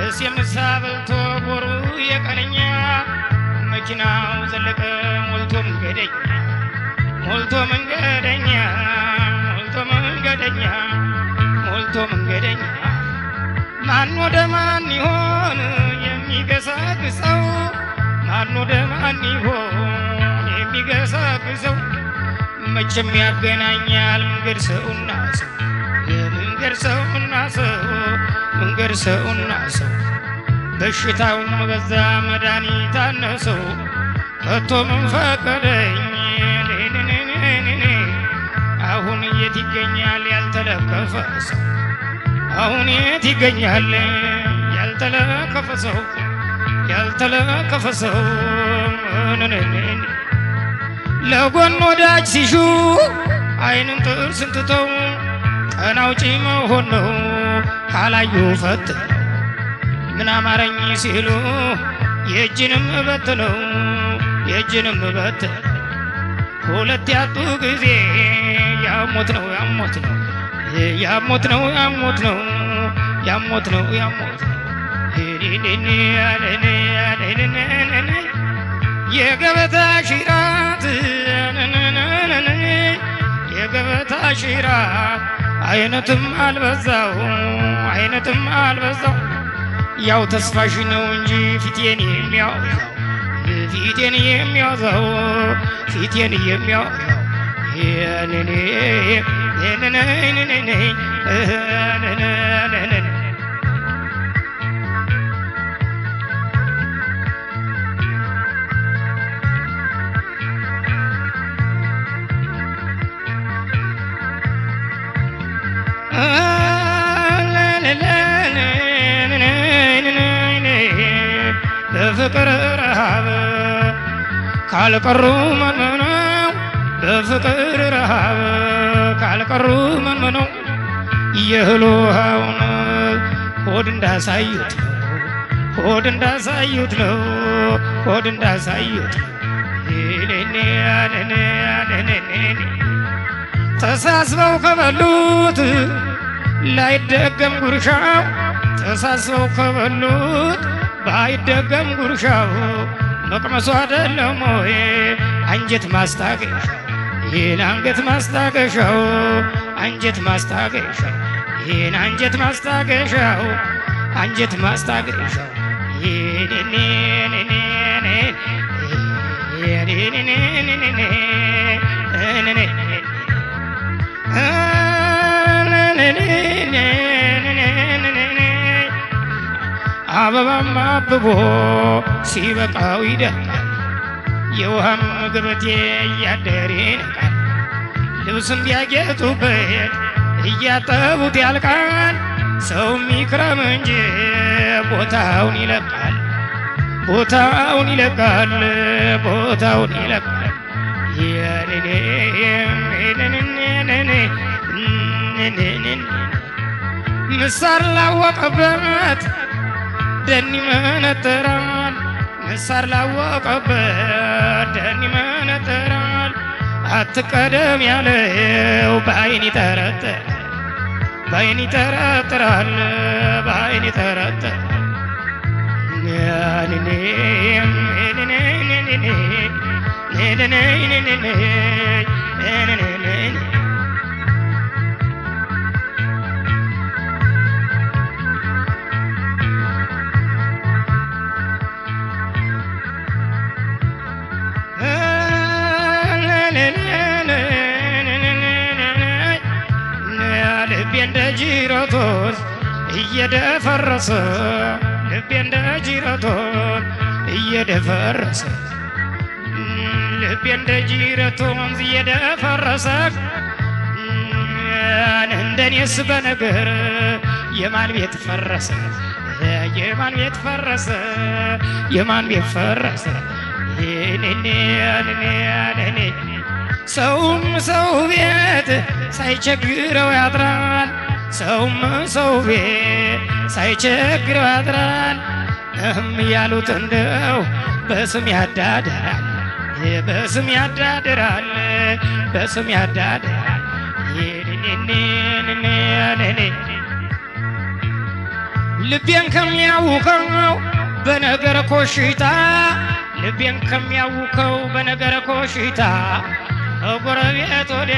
ደስ የምሳ በልቶ ቦሩ የቀነኛ መኪናው ዘለቀ ሞልቶ መንገደኛ ሞልቶ መንገደኛ ሞልቶ መንገደኛ ሞልቶ መንገደኛ ማን ወደ ማን ይሆን የሚገሰግሰው? ማን ወደ ማን ይሆን የሚገሰግሰው? መቼም ያገናኛል መንገድ ሰውና ሰው የመንገድ ሰውና ሰው መንገድ ሰውና ሰው በሽታውም በዛ መድኃኒት አነሰው ከቶ ምን ፈቀደኝ ኔኔኔኔኔ አሁን የት ይገኛል ያልተለከፈ ሰው አሁን የት ይገኛል ያልተለከፈ ሰው ያልተለከፈ ሰው ነነኔኔ ለጎን ወዳጅ ሲሹ አይንን ጥርስን ትተው ቀን አውጪ መሆን ነው ካላዩ ፈት ምን አማረኝ ሲሉ የእጅንም በት ነው የእጅንም በት ሁለት ያጡ ጊዜ ያሞት ነው ያሞት ነው ያሞት ነው ያሞት ነው ያሞት ነው ያሞት ነው የገበታ ሽራት የገበታ ሽራት አይነትም አልበዛው አይነትም አልበዛው ያው ተስፋሽ ነው እንጂ ፊቴን የሚያወዛው ፊቴን የሚያወዛው ፊቴን የሚያወዛው ያኔኔ ነነነነነ ነነነነነ በፍቅር ረሃብ ካልቀሩ መንመነው በፍቅር ረሃብ ካልቀሩ መንመነው የእህል ውሃውን ሆድ እንዳሳዩት ነው ሆድ እንዳሳዩት ነው ሆድ እንዳሳዩት ነው ተሳስበው ከበሉት ላይደገም ጉርሻው ተሳስበው ከበሉት ባይደገም ጉርሻው መቅመሱ አይደለም ወይ አንጀት ማስታገሻው ይህን አንገት ማስታገሻው አንጀት ማስታገሻው ይህን አንጀት ማስታገሻው አንጀት ማስታገሻው አበባም አብቦ ሲበቃው ይደርቃል። የውሃም ገበቴ እያደር ይነቃል። ልብስም ቢያጌጡበት እያጠቡት ያልቃል። ሰውም ይክረም እንጂ ቦታውን ይለቃል። ቦታውን ይለቃል። ቦታውን ይለቃል። ምሳር ላወቀበት ደን ይመነጥራል። ምሳር ላወቀበት ደን ይመነጥራል። አትቀደም ያለው በአይን ይጠረጥራል። በአይን ይጠረጥራል። በአይን ይጠረጥራል። ልቤ እንደ ጅረቶች እየደፈረሰ ልቤ እንደ ጅረቶች እየደፈረሰ ልቤ እንደ ጅረት ወንዝ እየደፈረሰ እንደኔስ በነገር የማን ቤት ፈረሰ? የማን ቤት ፈረሰ? የማን ቤት ፈረሰ? ሰውም ሰው ቤት ሳይቸግረው ያድራል። ሰውም ሰው ቤት ሳይቸግረው ያድራል። እህም ያሉት እንደው በስም ያዳድራል፣ በስም ያዳድራል፣ በስም ያዳድራል። ልቤን ከሚያውከው በነገረ ኮሽታ ልቤን ከሚያውከው በነገረ ኮሽታ ከጎረቤት ወዲያ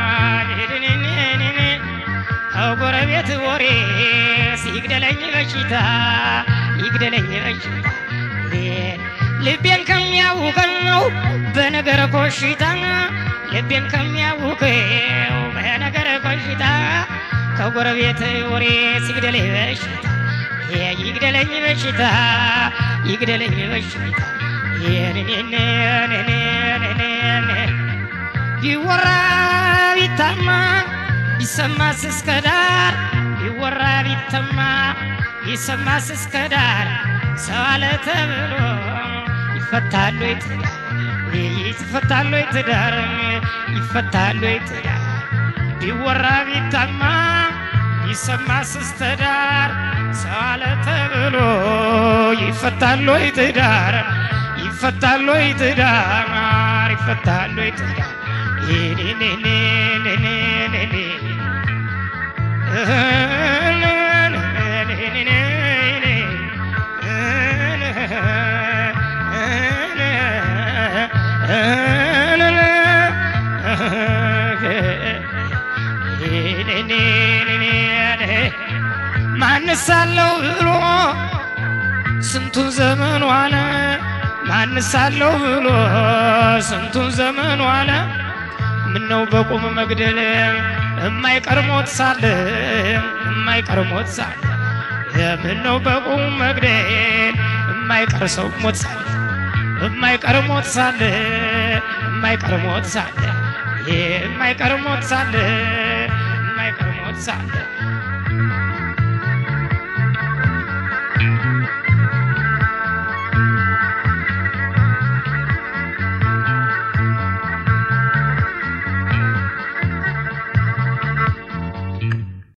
ከጎረቤት ወሬ ሲግደለኝ በሽታ ይግደለኝ በሽታ ልቤን ከሚያውከው በነገረ ኮሽታ ልቤን ከሚያውከው በነገረ ኮሽታ ከጎረቤት ወሬ ሲግደለኝ በሽታ ይግደለኝ በሽታ ይግደለኝ በሽታ ቢወራ ቢታማ ቢሰማስ እስከ ዳር ቢወራ ቢተማ ቢሰማስ እስከ ዳር ሰው አለ ተብሎ ይፈታሉ ትዳር ይፈታሉ ትዳር ይፈታሉ ትዳር ቢወራ ቢታማ ቢሰማስ እስከ ዳር ሰው አለ ተብሎ ይፈታሉ ትዳር ይፈታሉ ትዳር ይፈታሉ ትዳር ማንሳለው ብሎ ስንቱን ዘመን ዋለ ማንሳለው ብሎ ስንቱን ዘመን ዋለ ምነው በቁም መግደል እማይቀር ሞት ሳለ እማይቀር ሞት ሳለ ምነው በቁም መግደል እማይቀር ሰው ሞት ሳለ እማይቀር ሞት ሳለ እማይቀር ሞት ሳለ የማይቀር ሞት ሳለ የማይቀር ሞት ሳለ